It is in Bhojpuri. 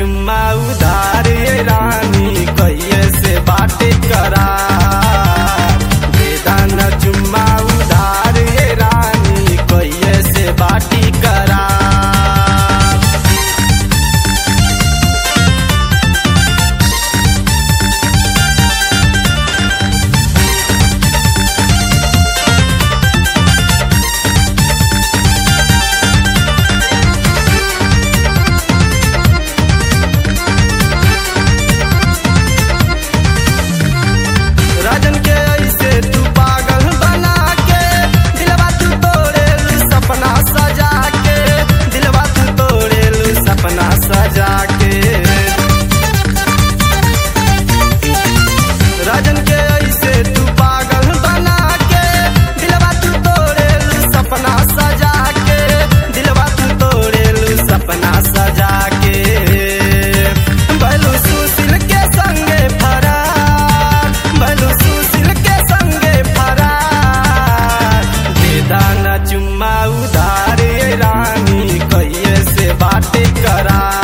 चुम्मा उधार ये रानी कहिए से बाटे करा बेदाना चुम्मा उधार ये रानी कहिए से बाटी करा राजन के ऐसे तू पागल बना के दिलवा तू तोड़े सपना सजा के दिलवा तू तोड़े सपना सजा के राजन के ऐसे तू पागल बना के दिलवा तू तोड़े सपना सजा के दिलवा तू तोड़े सपना सजा के बलू सुशील के संगे फरार बलू सुशील के संगे फरार बेदाना चुम्मा उधार ये रानी कहिए से बाटे करा